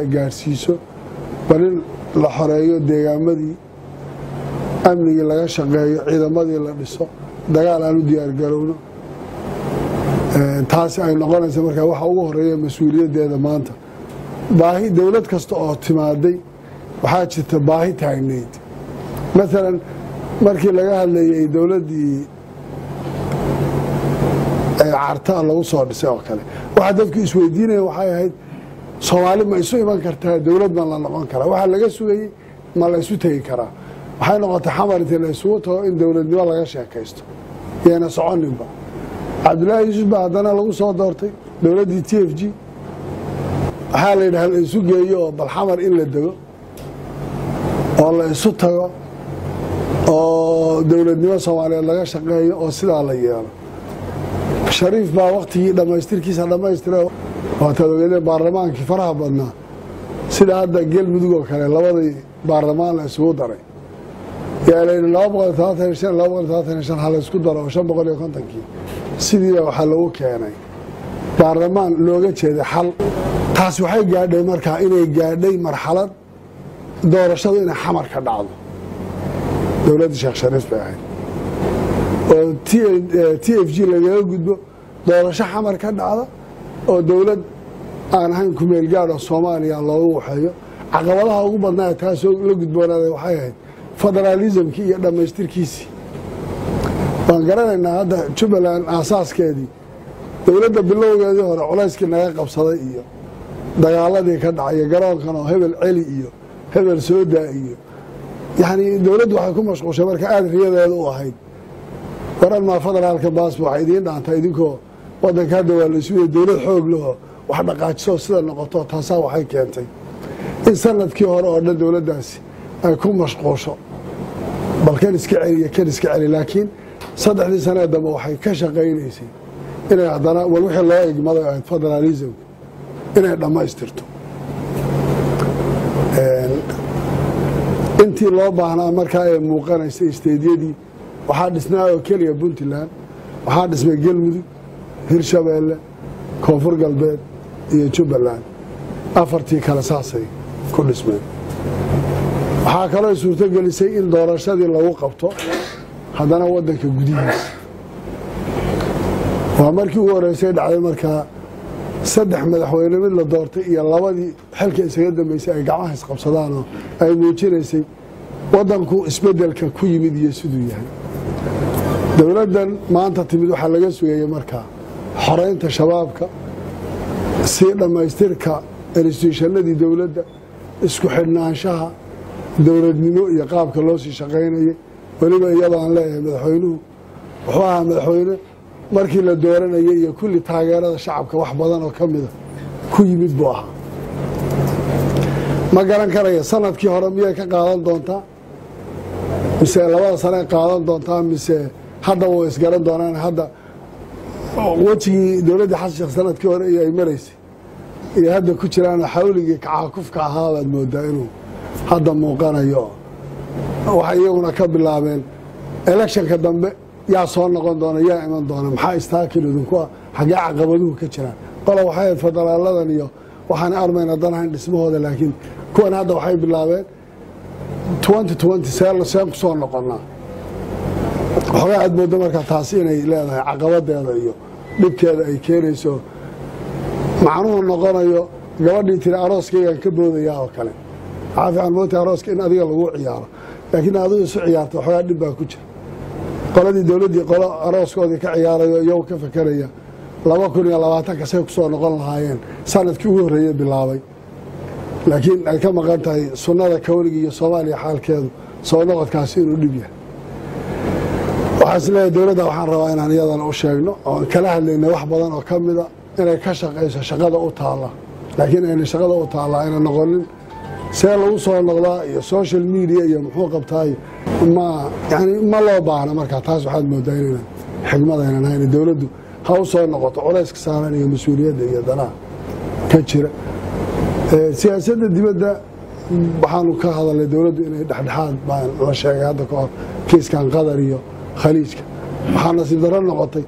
gaadhsiiso bal in la xoreeyo deegaamadii amnigii laga shaqeeyo ciidamadii la dhiso dagaal aan u diyaargarowno taasi ay noqonaysa markaa waxa ugu horeeya mas-uuliyaddeeda maanta baahi dowlad kasta oo timaaday waxaa jirta baahi taagnayd maalan markii laga hadlayay dowladdii cartaa lagu soo dhisay oo kale waxaa dadku isweydiinaya waxay ahayd soomaali ma isu iman kartaa dowlad ma la noqon karaa waxaa laga sugayey ma la isu tegi karaa waxay noqotay xamar intii la isugu tago in dowladnimo laga sheekaysto yayna soconinba cabdullaahi yuusuf baa haddana lagu soo doortay dowladdii t f g waxaa la yidhaha la isu geeyo oo bal xamar in la dego oo la isu tago oo dowladnimo soomaaliyeed laga shaqeeyo oo sidaa la yeelo shariif baa wakhtigii dhammaystirkiisa dhammaystira waataad ogeedeen baarlamaankii faraha badnaa sida hadda galmudug oo kale labadii baarlamaan la isugu daray yaa layidhi laba boqol todobaatan iyo shan laba boqol todobaatan iyo shan ha la isku daro oo shan boqol iyo kontonkii sidiiba waxaa lagu keenay baarlamaan looga jeeday xal taasi waxay gaadhay markaa inay gaadhay marxalad doorashadu inay xamar ka dhacdo dowladdii sheekh shariif bay ahayd oo t f g lagaga gudbo doorasho xamar ka dhacda oo dowlad aan ahayn kumeel gaad oo soomaaliya loogu waxeeyo caqabadaha ugu badnaa taasoo la gudboonaaday waxay ahayd federaalismkii iyo dhammaystirkiisii waan garanaynaa hadda jubbaland aasaaskeedii dowladda bilowgeedii hore culayskii naga qabsaday iyo dagaaladii ka dhacaya garoonkan oo hebel celi iyo hebel soodaa iyo yacnii dowladdu waxay ku mashquushay marka aada riyadeeda u ahayd waran maa federaalka baasba waxay idiin dhaantaa idinkoo waddanka hadda waa laysuuya dowlad xoog lahoo wax dhaqaajiso sida noqoto taasaa waxay keentay in sanadkii hore oo dhan dowladdaasi ay ku mashquusho bal kan iska celiyo kan iska celi laakiin saddexdii sanee dambe waxay ka shaqaynaysay inay haddana wal wixii loo igmaday ahayd federaalismka inay dhammaystirto intii loo baahnaa markaa ee muuqanaysay isteedyadii waxaa dhisnaa oo keliya puntland waxaa dhismay galmudug hirshabeelle koonfur galbeed iyo jubbaland afartii kale saasay ku dhismeen waxaa kaloo suurto gelisay in doorashadii lagu qabto haddana waddanka gudihiisa waa markii ugu horreysay dhacday markaa saddex madaxweyne mid la doortay iyo labadii xilka isaga dambeysay ay gacmaha isqabsadaanoo ay muujinaysay waddanku isbeddelka ku yimid iyo siduu yahay dowladdan maanta timid waxaa laga sugayay markaa xoreynta shabaabka sii dhammaystirka instituushanadii dowladda isku xidhnaanshaha dowladnimo iyo qaabka loo sii shaqaynayay weliba iyadaan leeyahay madaxweynuhu wuxuu ahaa madaxweyne markii la dooranayay iyo kulli taageerada shacabka wax badan oo ka mida ku yimid buu ahaa ma garan karaya sanadkii hore miyay ka qaadan doontaa mise labada sanay qaadan doontaa mise haddaba way isgaran doonaan hadda wejigii dowladdii xasan sheekh sanadkii hore iyo ay maraysay iyo hadda ku jiraan xawligii kacaakufka ahaa baad moodaa inuu hadda muuqanayo waxay iyaguna ka bilaabeen electionka dambe yaa soo noqon doona yaa iman doona maxaa istaakil idinku ah xaggee caqabaduhu ka jiraan qola waxay ahayd federaaladan iyo waxaan armayna danahayn dhismahooda laakiin kuwan hadda waxay bilaabeen twenty twenty see seen ku soo noqonaa waxoogaa aad moodo markaa taasi inay leedahay caqabadeeda iyo dhibkeeda ay keenayso macnuhu noqonayo gabadhii tiri arooskaygaan ka boodayaa oo kale waxaa fiican moota arooska in adiga lagu ciyaaro laakiin adigu isu ciyaarta waxoogaa dhib baa ku jira qoladii dowladdii qolo arooskoodii ka ciyaarayo iyagu ka fakeraya laba kun iyo labaatanka say ku soo noqon lahaayeen sanadkii ugu horreeyey bilaabay laakiin ay ka maqan tahay sunnada kawniga iyo soomaaliya xaalkeedu soo noqodkaasi inuu dhib yahay waxaa is leeyahay dowladda waxaan rabaa inaan iyadana u sheegno oon kala hadlaynay wax badan oo ka mida inay ka shaqayso shaqada u taalla laakiin ayna shaqada u taalla ayna noqonin see lagu soo noqdaa iyo social media iyo muxuu qabtaayo ma yani ma loo baahna markaa taas waxaad moodaa inaynan xigmadaynan hayn dowladdu ha u soo noqoto culayska saaran iyo mas-uuliyadda iyo danaha ka jira siyaasadda dibadda waxaanu ka hadalnay dowladdu inay dhexdhexaad baan la sheegay hadda ka hor kiiskan qatar iyo khaliijka waxaa nasiib darro noqotay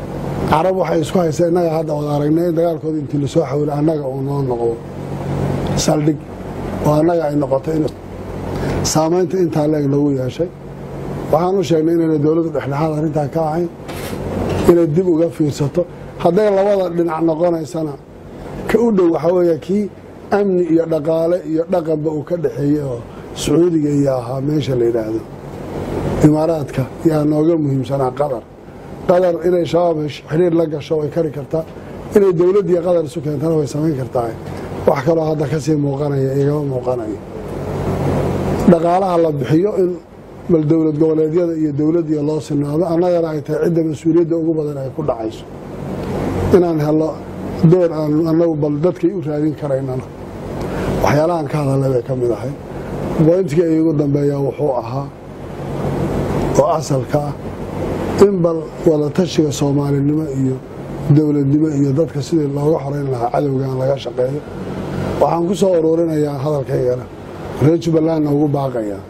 carab waxay isku haysaa innaga hadda wada aragnay in dagaalkooda intii lasoo xawilay annaga uu noo noqdo saldhig oo annaga ay noqotay in saamaynta intaa leeg lagu yeeshay waxaan u sheegnay inayna dowladdu dhexdhexaad arrintaa ka ahayn inay dib uga fiirsato hadday labada dhinac noqonaysana ka u dhow waxaa weeye kii amni iyo dhaqaale iyo dhaqanba uu ka dhexeeyey oo sacuudiga iyo ahaa meesha la yidhaahdo imaaraadka yaa nooga muhiimsanaa qatar qatar inay shabaab xidhiir la gasho way kari kartaa inay dowladdiiyo qatar isu keentana way samayn kartaa wax kaloo hadda ka sii muuqanaya igama muuqanayo dhaqaalaha la bixiyo in bal dowlad goboleedyada iyo dowladdiiya loo sinaado annagana ay tahay cidda mas-uuliyadda ugu badan ay ku dhacayso inaan helo door aan annagu bal dadkay u raadin karaynana waxyaalahaan ka hadalay bay ka mid ahay boyntkii iigu dambeeyaa wuxuu ahaa oo asalka ah in bal wadatashiga soomaalinimo iyo dowladnimo iyo dadka sidii looga xoreyn lahaa cadowgan laga shaqeeyo waxaan ku soo ururinayaa hadalkaygana reer jubbalandna ugu baaqayaa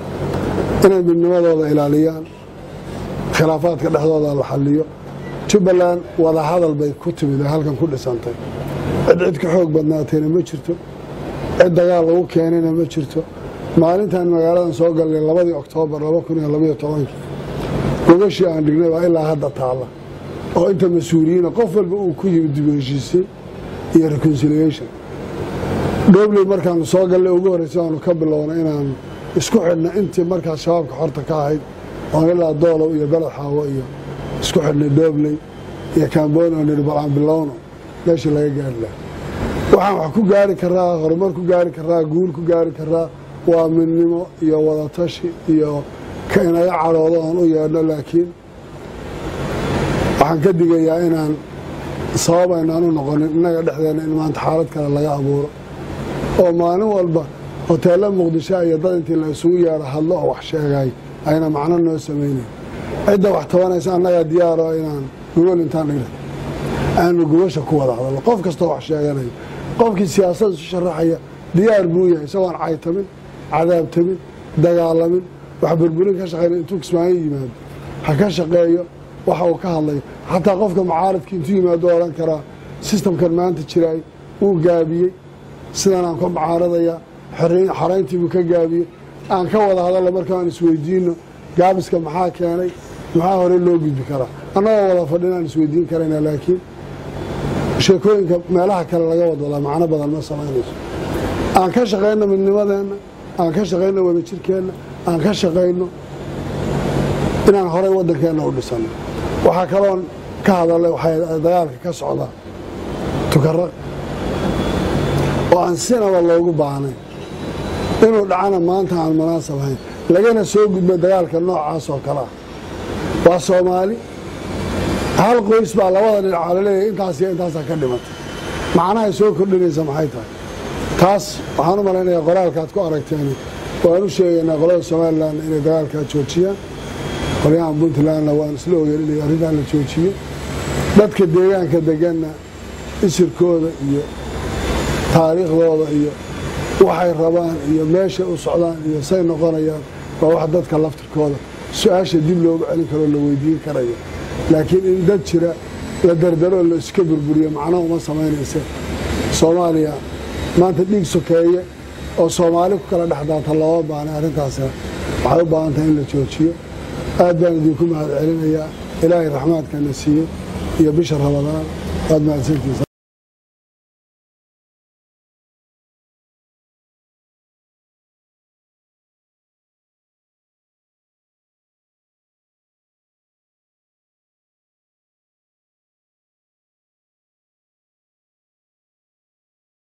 inay midnimadooda ilaaliyaan khilaafaadka dhexdooda la xaliyo jubbaland wadahadal bay ku timid ee halkan ku dhisantay cid cid ka xoog badnaatayna ma jirto cid dagaal lagu keenayna ma jirto maalintan magaaladan soo galnay labadii oktoobar laba kun iyo labaiyo tobankii gogashii aan dhignay baa ilaa hadda taalla oo inta mas-uuliyiina qof walba uu ku yimid dib u heshiisay iyo reconciliation dhobley markaanu soo gallay ugu horreysay aanu ka bilownay inaan isku xidhna intii markaas shabaabka xorta ka ahayd oon ilaa doolow iyo beled xaawo iyo isku xidhnay dhobley iyo kaambooni oo nidhi bal aan bilowno meeshii laga gaari laha waxaan wax ku gaari karaa horumar ku gaari karaa guul ku gaari karaa waa midnimo iyo wadatashi iyo ka inaga cadhoodo oon u yeedhno laakiin waxaan ka digayaa inaan sabab aynaan u noqonin innaga dhexdeena in maanta xaalad kale laga abuuro oo maalin walba hoteella muqdisho iyo dad intii la isugu yeedho hadlo oo wax sheegay ayna macno noo samaynayn cidda wax tabanaysa annagaa diyaaro inaan gogol intaan dhigna aanu gogosha ku wada hadalno qof kastoo wax sheeganayo qofkii siyaasad isu sharaxaya diyaar buu yahay isagoon caytamin cadaabtamin dagaalamin wax burburin ka shaqeyna intuu kismaayo yimaado ha ka shaqeeyo waxa uu ka hadlayo xataa qofka mucaaradkii intuu yimaado odhan karaa sistamkan maanta jiraay wuu gaabiyey sidan aan ka mucaaradaya xorayntiibuu ka gaabiyey aan ka wada hadalno markaan isweydiino gaabiska maxaa keenay maxaa hore loo gudbi karaa annagoo wada fadhin aan isweydiin karayna laakiin sheekooyinka meelaha kale laga wadwadaa macno badan ma samaynayso aan ka shaqayno midnimadeenna aan ka shaqayno wadajirkeenna aan ka shaqayno inaan horay waddankeenna u dhisano waxaa kaloon ka hadalay waxay dagaalka ka socdaa tukaraq oo aan sinaba loogu baahnayn inuu dhacana maanta aan munaasab ahayn lagana soo gudbo dagaalka noocaas oo kale ah waa soomaali hal qoys baa labada dhinacaa laleeyahay intaas iyo intaasaa ka dhimatay macnahay soo kordhinaysa maxay tahay taas waxaan u malaynayaa qoraalkaad ku aragteen waan u sheegaynaa qolada somalilan inay dagaalkaa joojiyaan qolyahan puntlandna waan isla ogeyn inay arrintan la joojiyo dadka deegaanka deganna isirkooda iyo taariikhdooda iyo waxay rabaan iyo meeshay u socdaan iyo say noqonayaan waa wax dadka laftirkooda su-aasha dib looga celin karoo la weydiin karayo laakiin in dad jira la dardaroo la iska burburiyo macno uma samaynaysa soomaaliya maanta dhiig sokeeye oo soomaali ku kala dhexdaata looma baanay arrintaasna waxay u baahan tahay in la joojiyo aad baan idinku mahad celinayaa ilaahay raxmaadkana siiyo iyo bisha rabadaan waad mahadsantiisa